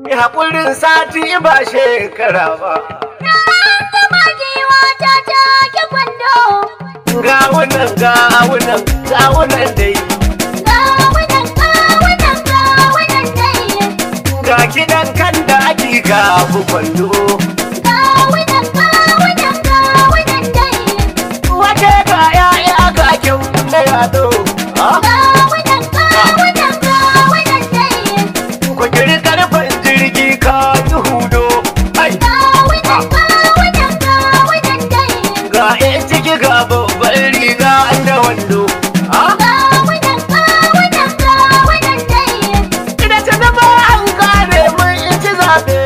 Mi haƙurin sati ba shekara ba. Zama giwa ta take kwando. Gawunan gawunan gawunan dai. Gawunan gawunan gawunan dai. Ga kiɗan kan da ake gabu kwando. Gawunan gawunan gawunan dai. Wace ga ya'ya kakin na yado. Ah, Gawunan gawunan gawunan dai. Ku kiri karfin jirgi ka yi hudo. Ai, Gawunan gawunan gawunan dai. ga ‘yan ciki ga babban riga da wando. Ah, Gawunan gawunan gawunan dai. Ina ta zama an kare mun ci zaɓe.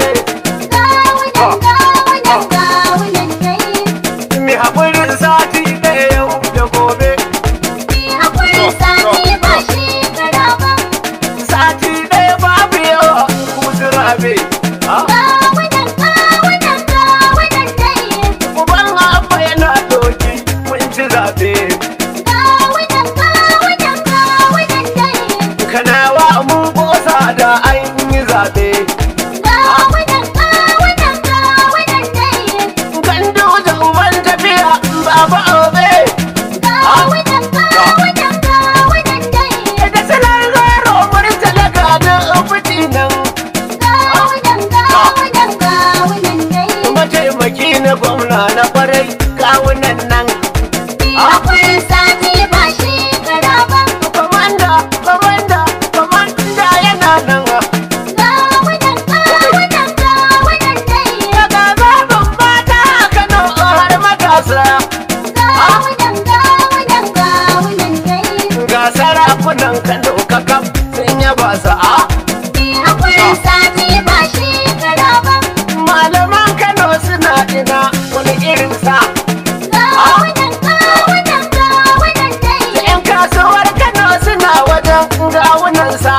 Gawunan gawunan gawunan dai. Mi haƙurin sati ɗaya yau da gobe. Ni haƙuri sati ba shekara ba. Sati ɗaya babu yawa kusa rabe. Ah, Gawunan gawunan gawunan dai. Uban abba yana doki mun ci zaɓe. Gawunan gawunan gawunan dai. Kanawa mun ƙosa da an yi zaɓe. Gawunan gawunan gawunan dai. Gandu da uban tafiya baba obe. Gawunan gawunan gawunan dai. Da salar zaro murtala ga da fiti nan. Gawunan gawunan gawunan dai. Mataimaki na gwamna na kwarai kawunan nan. Ni haƙuri sati ba shekara ba. Komanda, komanda, komanda yana nan. Gawunan gawunan gawunan dai. Daga zaɓin mata a Kano har matasa. Gawunan gawunan gawunan dai. Ga sarakunan Kano kakaf sun yaba sa'a. Ni haƙuri sati ba shekara ba. Malaman Kano suna ina wani irin sa. Gawunan gawunan gawunan dai. Da 'yan kasuwar Kano suna wajen gawunansa.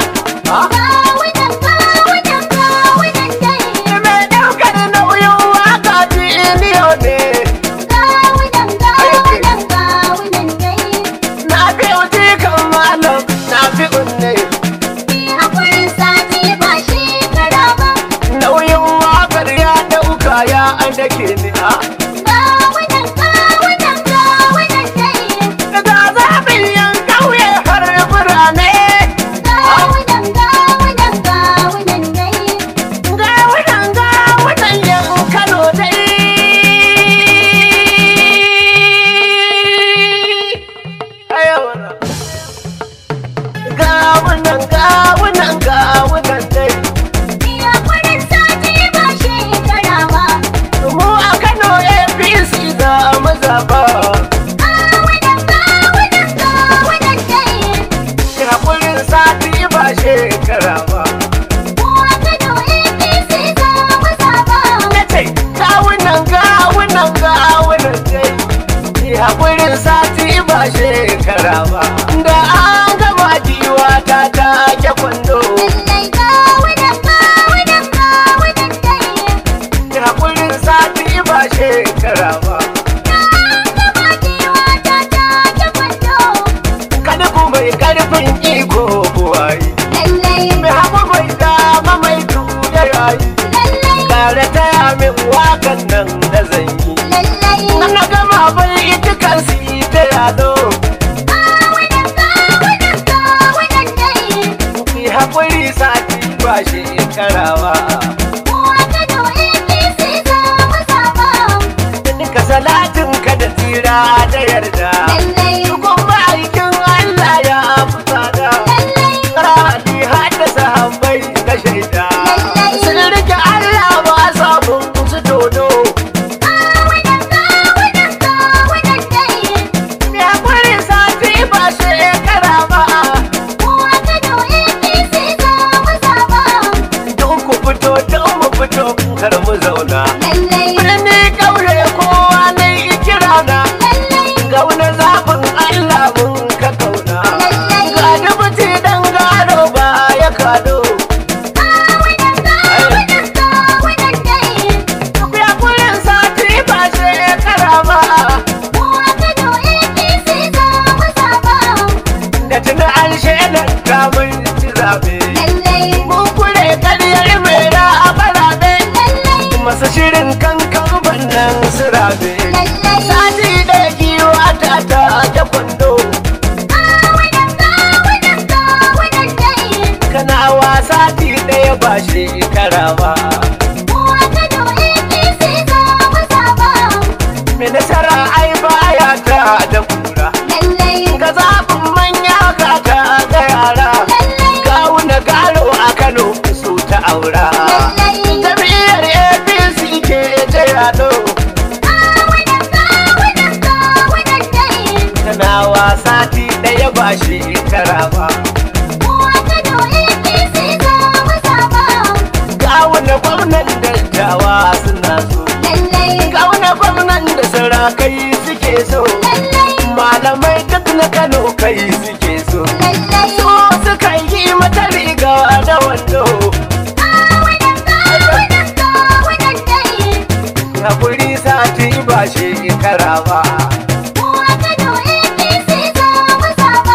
Gawunan gawunan gawunan dai. Mai ɗaukar nauyin waka biliyo ne. Gawunan gawunan gawunan dai. Na fi uji kan malam, na fi unne. Ni haƙuri sati ba shekara ba. Nauyin wakar ya ɗauka ya an dake ni a. Gawunan gawunan gawunan dai. Daga zaɓin yan ƙauye har birane. Gawunan gawunan gawunan dai. Gawunan gawunan yan Kano dai. Ayawana. Gawunan gawunan gawunan dai. Ni haƙuri sati ba shekara ba. Mu a Kano APC za mu zaɓa. Gawunan gawunan gawunan dai. Haƙurin sati ba shekara ba. Kowa Kano APC za mu zaɓa. Na ce, gawunan gawunan gawunan dai. Haƙurin sati ba shekara ba. Da an gama jiwa ta take kwando. Lallai gawunan gawunan gawunan dai. Haƙurin sati ba shekara ba. Gama kewa ta take kwando. Kada ku mai ƙarfin iko buwayi. Lallai, Mai hagu mai dama mai tuya yayi. lallai, Kare taya min wakan nan da zan yi. lallai. Na gama bai ita kan su ta yado. Gawunan gawunan gawunan dai. Ki haƙuri sati ba shekara ba. Kowa Kano APC za mu zaɓa. Duka salatin ka da tsira da yarda. Lallai, Dukun ma'aikin Allah ya fita da. lallai, Rani haddasa hambai na shaida. Sun rike Allah ba samun su dodo. gawunan gawunan gawunan dai. Ki haƙuri sati ba shekara ba. Kowa Kano APC za mu zaɓa. Don ku fito don mu fito kar mu zauna. Lallai, Birni ƙauye kowa na yi kirana. lallai, Gauna zaɓin kanawa sati ɗaya ba shekara ba Uwa Kano APC za mu zaba. mai nasara ai baya ta da kura Lallai, ga zaɓin manya ka ta ga yara lallai, kawuna garo a kano su ta aura lallai. jam'iyyar apc ke ta yado Kawunan kawunan kawunan dai. kanawa sati ɗaya ba shekara ba Uwa Kano APC za mu zaba. kawuna gwamnan dattawa suna so Lallai, kawuna gwamnan da sarakai suke so lallai, malamai duk na kano kai suke so lallai. so suka yi mata riga da wando Kawunan kawunan kawunan dai. hakuri sati ba shekara ba Uwa Kano APC za mu zaba.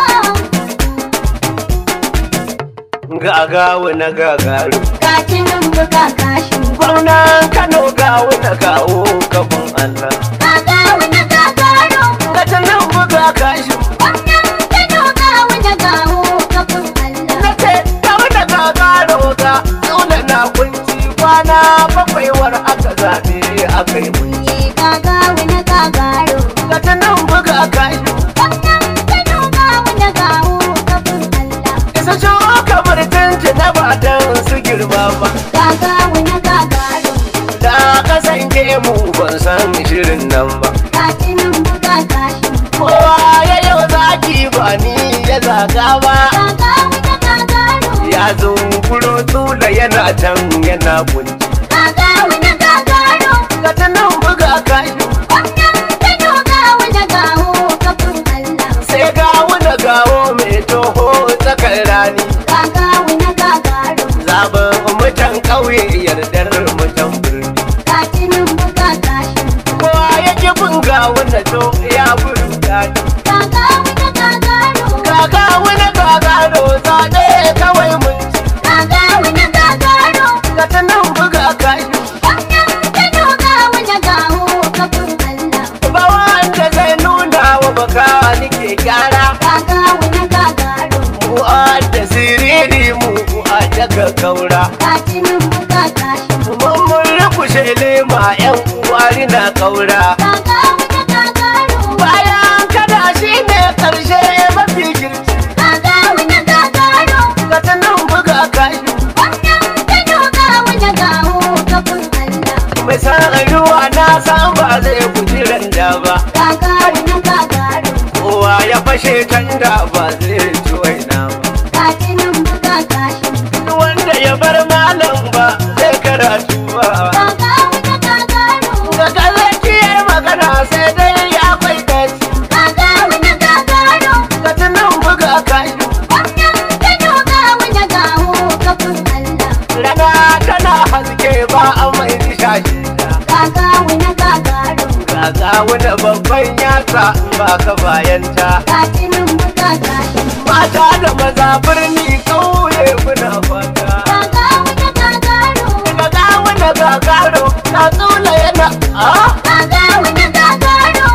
gagawu na gagaru Kacinin buga kashin gwamnan kano gawu na kawo kafin allah Gagawu na gagaro. gata nan buga kashin Wannan Kano gawu na gawo kafin Allah. na ce gawu na gagaro ga tsula na kunci kwana bakwai war aka zaɓe aka yi mun Ye gagawu na gagaro. gata nan buga kashin Wannan Kano gawu na gawo kafin Allah. isa ciwo kamar tunci na batan su girma ba Gagawu na gagaro. da kasance mu ban san shirin nan ba Kacinin buga kashin kowa ya yau zaki ba ni ya zaga ba Gagawu na gagaro. ya zo kuro tula yana can yana kunci Gagawu na gagaro. ga ta nan buga kashi Wannan Kano gawu na gawo kafin Allah. sai gawo da gawo mai toho tsakar rani Gagawu na gagaro. zaben mutan ƙauye yardar mutan birni Kacinin buga kashin kowa ya ki bin gawo na to ya buru gani Gagawu na gagaro. kaka wani gagaro zaɗe kawai mun ci Gagawu na gagaro. ga ta nan buga kashi Wannan Kano gawu na gawo kafin Allah. ba wanda zai nuna wa baka nike gyara Gagawu na gagaro. mu a da siriri mu a daga kaura Kacinin buga kashin mun mun rukushe lema yan uwari na kaura Gagawu na gagaro. bayan kada shi ne karshe mafi girki Gagawu na gagaro. ga ta nan buga kashi Wannan Kano gawu na gawo kafin Allah. mai san ruwa na san ba zai guji randa ba Gagawu na gagaro. kowa ya fashe tanda ba zai ci waina ba Kacinin buga kashin Duk wanda ya bar malam ba zai karatu ba Gagawu na gagaro. ga kallakiyar magana sai dai ya kwai daci Gagawu na gagaro. ga ta nan buga kashi Wannan Kano gawu na gawo kafin Allah. rana tana haske ba a mai nishashi Gagawu na gagaro. Gaga wani babban yatsa in ba ka bayanta Kacinin buga kashin mata da maza birni kauye kuna fata Gagawu na gagaro. Gaga wani gagaro na tsula yana a Gagawu na gagaro.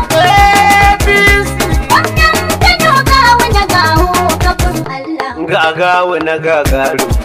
APC Wannan Kano gawu na gawo kafin Allah. Gaga wani gagaro